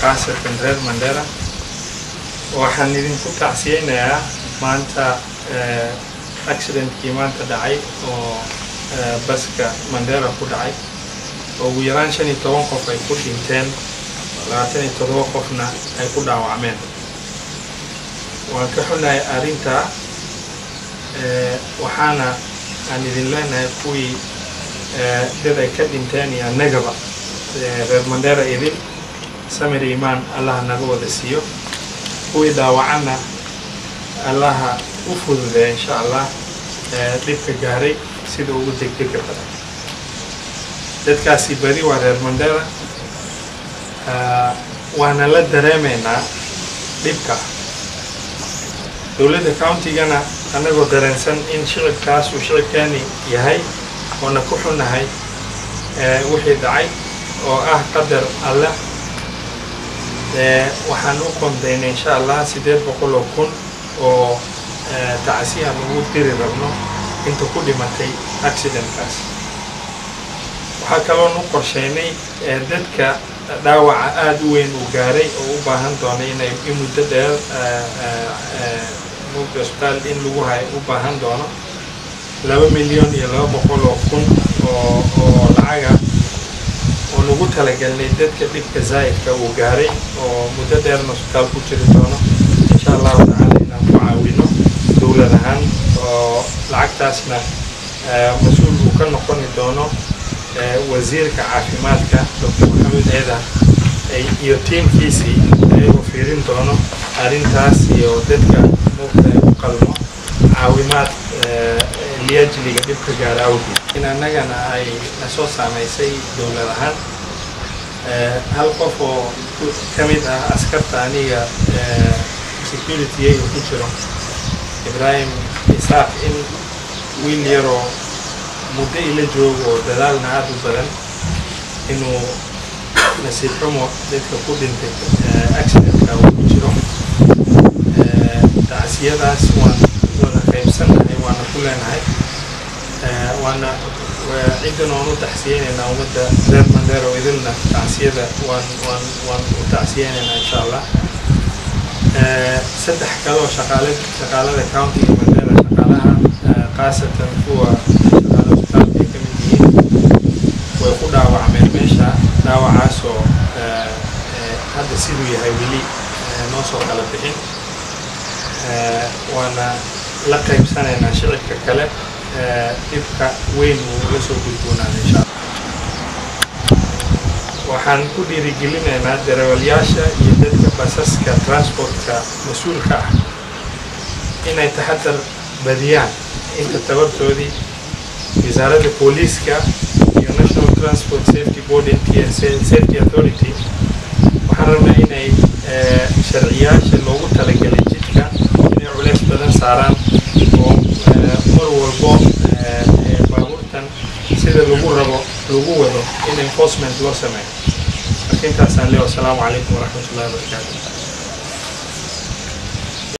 khaasatan reer mandera waxaan idinku tacsiyeynayaa maanta accidentkii maanta dhacay oo baska mandera ku dhacay oo ugu yaraan shan iyo toban qof ay ku dhinteen labaatan iyo todoba qofna ay ku dhaawacmeen waan ka xunahay arrintaa waxaana aan idin leenahay kuwii dad ay ka dhinteen iyo annagaba reer mandera idin samir imaan allaha naga wada siiyo kuwii dhaawacanna allaha u fududeya insha allah dhibka gaaray sida ugu degdega badan dadkaasi badi waa reer mandera waana la dareemaynaa dhibka dowladda countigana annagoo dareensan in shicibkaas uu shicibkeeni yahay oona ku xunahay wixii dhacay oo ah qadar alleh waxaan u qondaynay insha allah siddeed boqol oo kun oo tacsi aan ugu diri rabno inta ku dhimatay accidentkaas waxaa kaloon u qorsheynay dadka dhaawaca aada u weyn uu gaaray oo u baahan doonay inay in muddo dheer mugda isbitaal in lagu hayo u baahan doono laba milyan iyo laba boqol oo kun oo oo lacaga oon ugu talagelnay dadka dhibka zaa'idka uu gaaray oo muddo dheerna isbitaal ku jiri doono insha allahu tacaala inaan ku caawino dowlad ahaan oo lacagtaasna mas-uul uu ka noqoni doono wasiirka caafimaadka doctor maxamed eeda iyo tiimkiisii ayagoo fiirin doono arrintaas iyo dadka mugta u qalmo caawimaad liajliga dhibka gaara awgeed in annagana ay nasoo saamaysay dowlad ahaan hal qof oo ka mid ah askarta aniga security-yga ku jiro ibraahim isaaq in wiil yaroo muddo ila joogo oo dadaalna aada u badan inuu nasiib xumo dadka ku dhintay accidentka uu ku jiro tacsiyadaas waan wada qaybsannahay waana ku leenahay waana ciddan waan u tacsiyeynaynaa ummadda reer mandero idilna tacsiyada waan waan waan u tacsiyeynaynaa insha allah saddex kale oo shaqaale shaqaalada countiga mandera shaqaalaha khaasatan kuwa shaqaala hospitaalka ay ka mid yihiin way ku dhaawacmeen meesha dhaawacaasoo hadda siduu yahay weli noo soo kala bixin waana la qaybsanaynaa shicibka kale dhibka weyn uu la soo gudboonaan insha allah waxaan ku dhiirigelinaynaa darawalyaasha iyo dadka basaska transportka mas-uulka ah inay taxadar badiyaan inta tabartoodii wasaaradda booliiska iyo national transport safety board n t s safety authority waxaan rabnaa inay sharciyaasha loogu talagelay jidka inay culeys badan saaraan oo mar walbo baabuurtan sida lagu rabo lagu wado in enforcement loo sameeyo marka intaasaan leeyo asalaamu calaykum waraxmat ullahi wabarakaatu